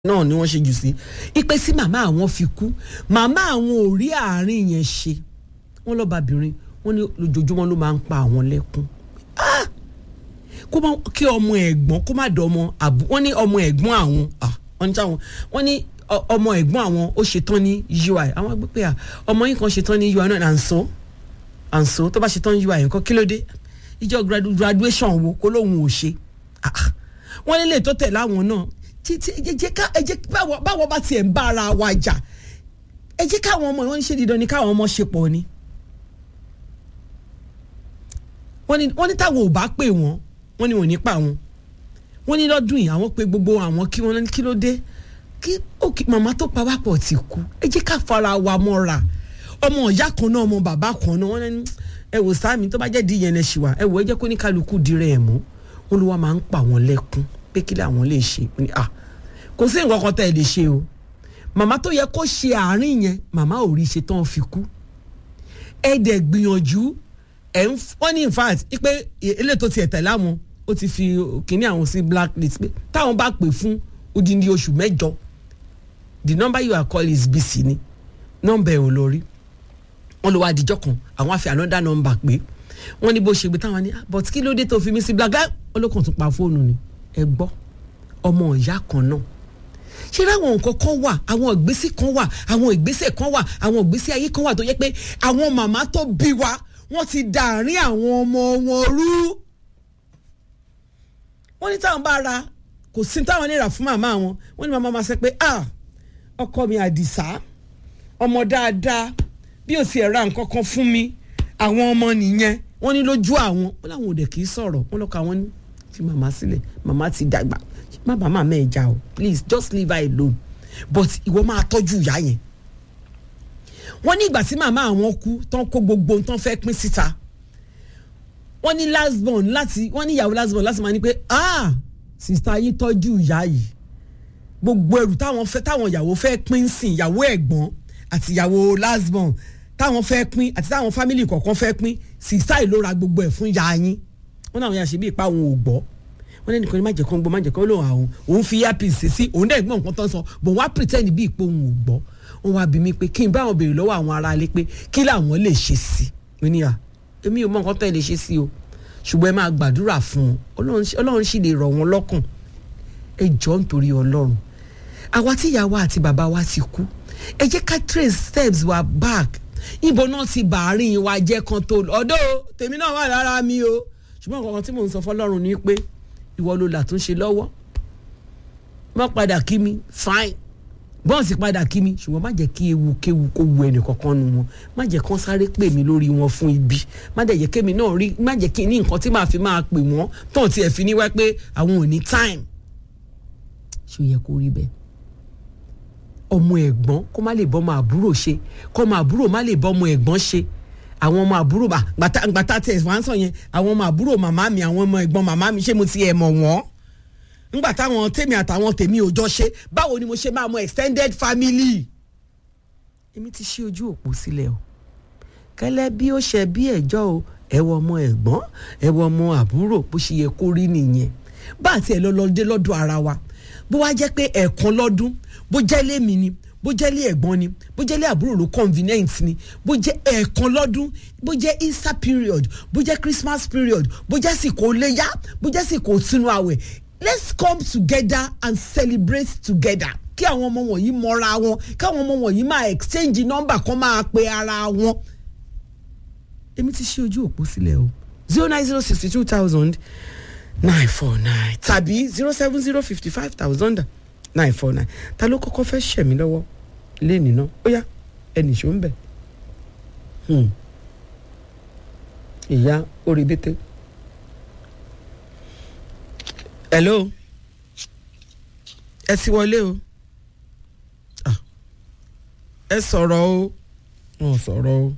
náà ni wọ́n ṣe jù sí ipe sí màmá àwọn fi kú màmá àwọn ò rí àárín yẹn ṣe wọ́n lọ́bàbìnrin wọ́n ní lójoojúmọ́ ló máa ń pa àwọn lẹ́kún Ah! kó má kí ọmọ ẹ̀gbọ́n kó má dọ̀ ọmọ àbú wọ́n ní ọmọ ẹ̀gbọ́n àwọn ah, wọ́n ní táwọn wọ́n ní ọ- ọmọ ẹ̀gbọ́n àwọn ó ṣetán ní UI àwọn gbé pé à ọmọ yín kan ṣetán ní UI náà à ń sọ à ń sọ tó bá ṣetán ní UI nǹkan kí ló dé ìjọ gradu- graduation wo kó lóun ò ṣe Ah, ah. wọ́n lè lè tó tẹ̀ láwọn náà títí ẹ jẹ́ ká ẹ jẹ́ báwo báwo bá tiẹ̀ ń bá ara wa jà ẹ jẹ́ káwọn ọmọ wọn ṣe dídán ni káwọn ọmọ ṣe pọ̀ ni wọ́n ní wọ́n ní táwọn ò bá pè wọ́n wọ́n ní wọ́n ní pa wọn wọ́n ní lọ́dún yìí àwọn pé gbogbo àwọn kí wọ́n ní kí ló dé kí òkè màmá tó pa wá pọ̀ ti kú ẹ jẹ́ ká fara wa mọ́ra ọmọ ìyá kan náà ọmọ bàbá kan náà wọ́n ní ẹ wò sáàmì tó bá jẹ́ di yẹn ẹ ṣì wà ẹ wò ẹ jẹ́ kó ní kálukú dirẹ̀ ẹ̀ mú wọn ló wá máa ń pa wọn lẹ́kún pé kí làwọn lè ṣe Mo ní, ah kò sí nǹkan kan tẹ́ ẹ lè ṣe o màmá tó yẹ kó ṣe àárín yẹn màmá ò rí ṣe tán fi kú ẹ dẹ̀ gbìyànjú ẹ̀ ń wọ́n ní in fact pé eléyìí tó tiẹ̀ tẹ̀lé àwọn ó ti fi kínní àwọn sí blacklist pé táwọn bá pè fún odindi oṣù mẹ́jọ the number you are calling is busy ni nọ́mbà ẹ̀ ò lọ rí wọ́n lọ wá àdìjọ́ kan àwọn àfi another number pé wọ́n ní bó ṣe gbé táwọn ní "Ah, but kí ló dé tó fi mí sí black olókàn tún pa fóònù ni ẹ gbọ́ ọmọ ìyá kan náà ṣé láwọn nǹkan kan wà àwọn ìgbésẹ̀ kan wà àwọn ìgbésẹ̀ kan wà àwọn ìgbésẹ̀ ayé kan wà tó yẹ pé àwọn màmá tó bí wa wọ́n ti dàárín àwọn ọmọ wọn rú. wọ́n ní táwọn bá ra kò sí táwọn lè rà fún màmá wọn wọ́n ní màmá máa sọ pé ah ọkọ mi àdìsá ọmọ dáadáa bí o sì ẹ̀ ra nǹkan kan fún mi àwọn ọmọ nìyẹn wọ́n ní lójú àwọn wọ́n láwọn ò dẹ̀ kì í sọ̀rọ̀ wọ́n lọ́kọ̀ àwọn ní fi màmá sílẹ̀ màmá ti dàgbà má bàa máa mẹ́ẹ̀já o please just leave her alone but ìwọ máa tọ́jú ìyá yẹn wọ́n ní ìgbà tí màmá àwọn kú tán kó gbogbo tán fẹ́ pín síta wọ́n ní last born láti wọ́n ní ìyàwó last born láti máa ní pé ah sista yín tọ́jú ìyá yìí gbogbo ẹrù táwọn fẹ́ táwọn ìyàwó fẹ́ pín sí ìyàwó ẹ̀gbọ́n àti ìyàwó last born táwọn fẹ́ pín àti táwọn fámìlì kọ̀ọ̀kan fẹ́ pín sista yìí ló ra gbogbo ẹ̀ fún ìyá yín wọ́n náà wọ́n yà ṣe bí ipa òun ò gbọ́ wọ́n lẹ́nu kan ní má jẹ́ kán gbọ́ má jẹ́ kán lóhùn àwọn òun fi earpiece sí òun dẹ̀ gbọ́ nǹkan tán sọ bò wọ́n á pretend bí ipò òun ò gbọ́ wọ́n wá bí mi pé kí n bá wọn béèrè lọ́wọ́ àwọn aráalé pé kí làwọn lè ṣe sí i ní à èmi ò mọ nǹkan tó ẹ lè ṣe sí o ṣùgbọ́n ẹ máa gbàdúrà fún wọn Ọlọ́run sì- Ọlọ́run sì lè rọ̀ wọ́n lọ́kàn ẹ jọ nítorí Ọlọ́run àwa tí ìyá wa àti bàbá wa ti kú ẹ jẹ́ ká trace steps wa back ibo náà ti bàárín wa jẹ́ kan tó ọ̀dọ́ tèmi náà wà lára mi o ṣùgbọ́n nǹkan kan tí mò ń sọ fọlọ́run ni pé ìwọ ló là tún ṣe lọ́wọ́ má padà kí mi fine bọ́ọ̀sì padà kí mi ṣùgbọ́n má jẹ́ kí ewu kéwu kó wu ẹnì kankan nu wọn má jẹ́ kán sáré pè mí lórí wọn fún ibi má dẹ̀ jẹ́ kémi náà rí má jẹ́ kí n ní nǹkan tí màá fi máa pè wọ́n tán tiẹ̀ fi ní wá pé àwọn ò ní time ṣé ó yẹ kó rí bẹ́ẹ̀ ọmọ ẹ̀gbọ́n kó má lè bọ́mọ àbúrò ṣe kọ́mọ àbúrò má lè bọ́mọ ẹ̀gbọ́n ṣe àwọn ọmọ àbúrò bá gbàtà gbàtà tẹ̀ wá ń sọ yẹn àwọn ọmọ àbúrò màmá mi àwọn ọmọ ẹ̀gbọ́n màmá mi ṣé mo ti ẹ̀ mọ̀ wọ́n ńgbà táwọn tèmi àtàwọn tèmi ò jọ ṣe báwo ni mo ṣe máa mọ extended family. èmi ti ṣí ojú òpó sílẹ̀ o kẹ́lẹ́ bí ó ṣe bí ẹ̀jọ́ o ẹ wọ ọmọ ẹ̀gbọ́n ẹ wọ ọmọ àbúrò bó ṣe yẹ kó rí nìyẹn bá àti ẹ̀ lọ́lọ́dé lọ́dọ̀ ara wa bó wá jẹ́ pé ẹ̀ẹ̀kan lọ́dún bó jẹ́ lé mi ni bó jẹ́ lé ẹ̀gbọ́n ni bó jẹ́ lé àbúrò ló convenient ni bó jẹ́ ẹ̀ẹ̀kan lọ́dún bó jẹ́ easter period bó jẹ́ christmas period bó jẹ́ sìkò léyà bó jẹ́ sìkò sínú àwẹ̀ let's come together and celebrate together kí àwọn ọmọ wọ̀nyí mọ́ra wọn káwọn ọmọ wọ̀nyí máa exchange number kan máa pe ara wọn. èmi ti ṣí ojú òpó sílẹ̀ o zero nine zero sixty two thousand nine four nine tàbí zero seven zero fifty five thousand nine four nine ta ló kọ́kọ́ fẹ́ ṣẹ̀ mí lọ́wọ́ lẹ́nìí náà ó yá ẹnì ṣó ń bẹ̀. Hmm. ìyá orí bété. hello ẹ ti wọlé o Ah. ẹ sọ̀rọ̀ o wọn ò sọ̀rọ̀ o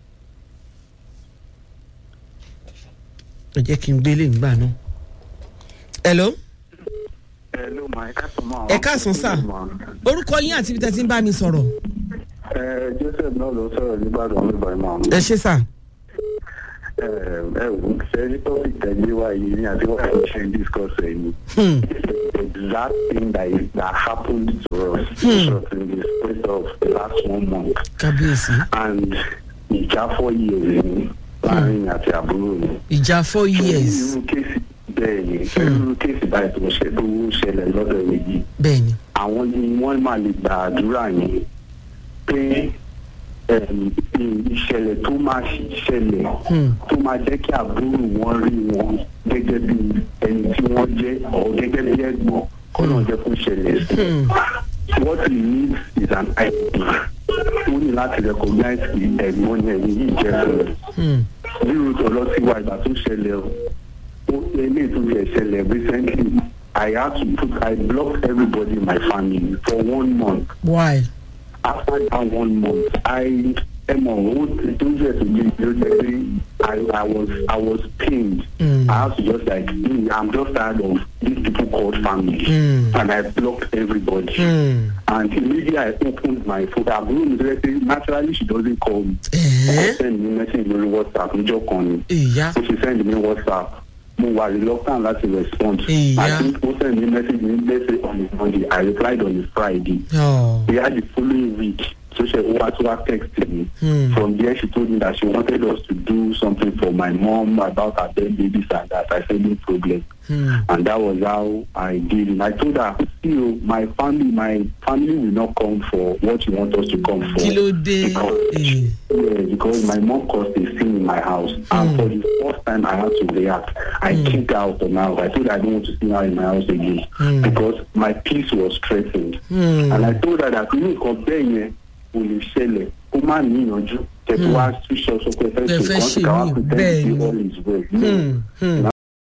ẹ jẹ́ kí n gbélé ńgbà náà. hello Hello, ma, ẹ káàsán ma. ẹ káàsán sà orúkọ yín àti ibi tẹ́ ti ń bá mi sọ̀rọ̀ Ẹ Joseph náà ló sọ̀rọ̀ nígbàdàn nígbà ìmọ̀. ẹ ṣé sà. Ẹ ẹ wò ó ṣe rí topic tẹ̀lé wa yìí ní àti wáyé ṣe ń discuss ẹ̀ ni. Hmm. Ẹ exact thing that is, that happened to us just in the space of the last one month. kábíyèsí And ìjà four years ni láàrin àti àbúrò mi. ìjà four years irú kéèsì bẹ́ẹ̀ ni irú kéèsì báyìí tó ṣe tó ṣẹlẹ̀ lọ́dọ̀ méjì bẹ́ẹ̀ ni àwọn ni wọ́n máa lè gba àdúrà yẹn pé em, ìṣẹ̀lẹ̀ tó máa ṣẹlẹ̀ tó máa jẹ́ kí àbúrò wọn rí wọn gẹ́gẹ́ bí ẹni tí wọ́n jẹ́ ọ̀ gẹ́gẹ́ bí ẹ̀gbọ́n kọ́nà jẹ́ kó ṣẹlẹ̀ sí what he needs is an ID ó ní láti recognize the ẹ̀gbọ́n yẹn ní yìí jẹ́ fún un bí ruth ọlọ́tí wa ìgbà tó ṣẹlẹ̀ o ó eléyìí tó ṣe ṣẹlẹ̀ recently I had to put I blocked everybody in my family for one month why after that one month I ẹmọ ó ti tó jẹ tó yé ló jẹ pé I I was I was pained Mm. I had to just like mm, I'm just tired of these people called family Mm. and I blocked everybody Hmm. and immediately I opened my phone àbúrò mi tó yẹ pé naturally she doesn't call me ẹ̀ẹ́ ó send me message lórí WhatsApp níjọ́ kan ni ìyá ó ti send me WhatsApp mo wà reluctant láti respond Ìyá. I think ó send me message ní let's say on a Monday I replied on a Friday ọ̀ we had the following week so she over to her text me Hmm. from there she told me that she wanted us to do something for my mom about her dead babies and that I said no problem Hmm. and that was how I did it I told her see o my family my family will not come for what you want us to come for kí ló dé because Eh, yeah, because my mom caused a scene in my house, and for the first time I had to react. I kicked her out of my house. I told her I don't want to see her in my house again Mm. because my peace was threatened. Hmm. And I told her that inú nǹkan bẹ́ẹ̀ yẹn kò lè ṣẹlẹ̀ kó má níyànjú kẹtù wá switch off sọ pé Ẹ fẹ́ fẹ́ ṣe ṣe nǹkan tí káwá mí, pretend bẹ́ẹ̀ say ni. all is well. No. Hmm. Hmm.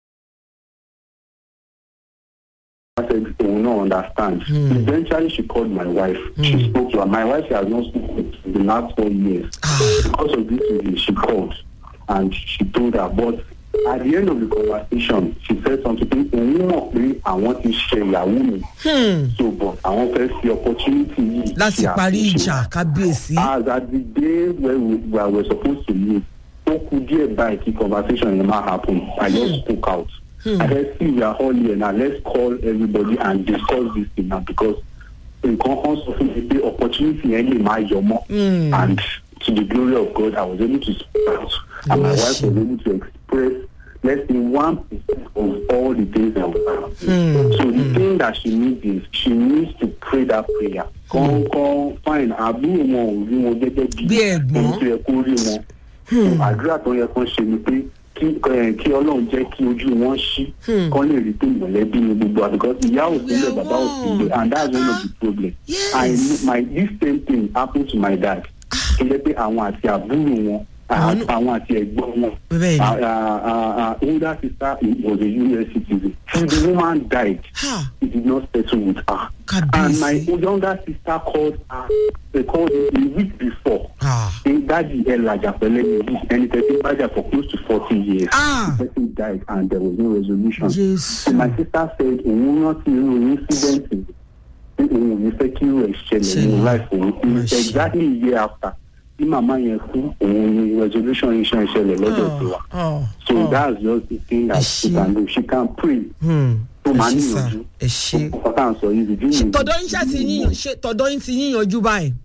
I said, "Oh no, understand." Hmm. Eventually, she called my wife. She spoke to her. My wife she has not spoken in the last four years. Ah. Because of this reason, she called and she told her. But at the end of the conversation, she said something. Òun mọ̀ pé àwọn ti ṣe ìyàwó mi. Hmm. So, but àwọn fẹ́ fi opportunity yìí. láti ṣe parí àtúnṣe. ìjà kábíyèsí As at the day where we, where we were supposed to meet, ó kù díẹ̀ báyìí kí conversation yẹn máa happen. I just spoke out. I said, see, we are all here now. Let's call everybody and discuss this thing now because nǹkan kan sọ fún mi pé opportunity yẹn lè máa yọ mọ́. Hmm. And to the glory of God, I was able to speak out. And my wife was able to express less than one percent of all the things that we have. So the thing that she needs is she needs to pray that prayer. Kọ́ńkọ́ fine àbúrò wọn ò rí wọn gẹ́gẹ́ bí Bí ẹ̀gbọ́n. ẹni tó yẹ kó rí wọn. So àdúrà tó yẹ kán ṣe ni pé kí ẹ, kí ọlọ́run jẹ́ kí ojú wọn ṣí kán lè rí pé mọ̀lẹ́bí ni gbogbo wa because ìyá ò sílẹ̀ bàbá ò sílẹ̀ and that's one of the problem. I Yes. my this same thing happened to my dad. Ó jẹ́ pé àwọn àti àbúrò wọn Àwọn- àwọn àti ẹ̀gbọ́n wọn. bẹ́ẹ̀ ni Uh, uh, uh, older sister was a US citizen. Till the woman died, Ha. he did not settle with her. Kábíyèsí. And my younger sister called her, they called me a week before. Ah. Say, Daddy Elijah Pelemi, and it has been Elijah for close to 40 years. Ah. The person died and there was no resolution. So jésù my sister said, òun rántí irú incident yìí, pé òun ò ní fẹ́ kí irú ẹ̀ ṣẹlẹ̀ nínú Ṣẹlẹ̀. life òun. Má ṣe. Exactly a year after, tí màmá yẹn kú, òun ni resolution yìí ṣe ń ṣẹlẹ̀ lọ́dọ̀ tiwa. ọ̀ So ọ̀ that's just the thing that she Ẹ ṣé. can do. She can pray. Hmm. Tó ẹ máa ṣé sà níyànjú. ẹ ṣé. Ọkọ̀ tá à ń sọ yìí, ìdí ṣé mi- tọ̀dọ̀ yín ṣáà ti yíyan ṣé tọ̀dọ̀ yín ti yíyanjú báyìí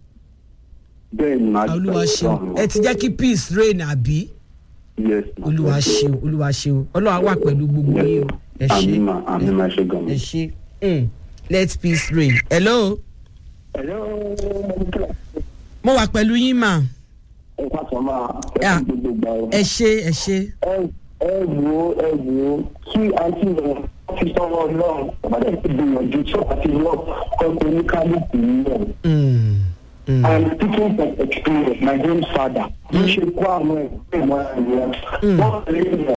Bẹ́ẹ̀ ni màá olúwa dúpẹ́ ṣeun lọ́run. ẹ ti jẹ́ kí peace reign àbí Yes, ma. olúwa ṣeun olúwa ṣeun ọlọ́wà wà pẹ̀lú gbogbo yín o ẹ ṣé Àmì mà, àmì mà ṣe gan. ẹ ṣé Hmm. let peace reign hello Hello, mo wà pẹ̀lú yín mà ẹ káàsán máa Yeah. ẹ gbogbo gbà ọ. ẹ ṣé ẹ ṣé ẹ ẹ wo ẹ wo kí àǹtí rẹ fi sọ̀rọ̀ náà ọ̀bádẹ́ ti gbìyànjú tí ọ̀bá ti lọ kọ́kọ́ oníkálukú náà. Hmm. Hmm. I'm speaking from experience my grandfather ló ṣe kó àwọn ẹgbẹ́ ìmọ̀ ẹ̀rọ wọ́n lè mọ̀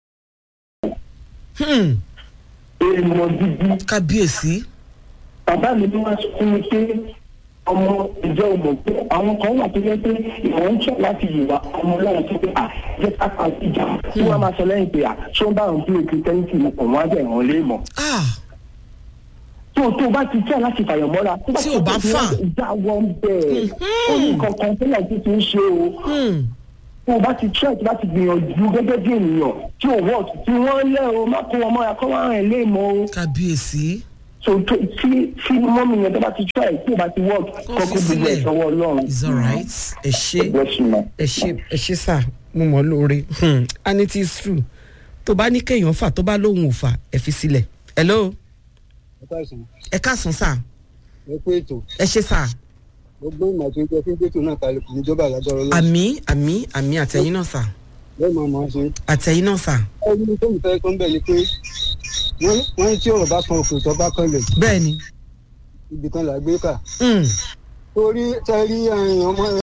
Hmm. èèmọ̀ gidi kábíyèsí bàbá mi ni wọ́n sọ fún mi pé ọmọ ìjọ ọmọ pé àwọn kan wà tó yẹ pé ìwọ̀n ń tọ́ láti yìnbọn ọmọ ọlọ́run tó pé à jẹ́ ká pa ìjà tí wọ́n máa sọ lẹ́yìn pé à ṣé ó bá òun pé kìrìtẹ́nìtì mo kàn wọ́n á bẹ̀ wọ́n lé mọ̀. ah tó tó bá ti tẹ́ láti fàyàn mọ́ra tó Tí ò bá ti fà. ìjà wọn bẹ́ẹ̀ ó ní kankan tó náà ti ti ń ṣe o Hmm. tó o bá ti try tó bá ti gbìyànjú gẹ́gẹ́ bí ènìyàn tí ò wọ́ọ̀tù tí wọ́n lẹ́ o má kó wọn mọ́ra kó wọ́n rìn lé mọ́ o kábíyèsí so tó tí tí mọ́mí yẹn tó bá ti try tí ò bá ti work Kó kọ́kọ́ fi gbogbo sílẹ̀. ẹ̀ sọ́wọ́ ọlọ́run. it's alright ẹ ṣe bless you ma. ẹ ṣe ẹ ṣe sà mo mọ̀ ọ́ lóore Hmm, and it is true tó bá ní kéèyàn fà tó bá lóhùn ò fà ẹ fi sílẹ̀ hello ẹ káàsán ẹ káàsán sà ẹ pé ètò ẹ ṣe sà gbogbo ìmọ̀ tó ń jẹ fún gbẹ́tò náà kalẹ̀ kò ní jọba àlágbára ọlọ́run àmì àmì àmì àtẹ̀yìn náà sà bẹ́ẹ̀ máa máa ṣe. àtẹ̀yìn náà sà ẹni tó ń fẹ́ tó ń bẹ̀ ni pé wọ́n wọ́n ní tí ọ̀rọ̀ bá kan òkè tó bá kan lẹ̀ bẹ́ẹ̀ ni ibì kan là gbé kà. Hmm, torí tẹ́rí ẹ̀yìn ọmọ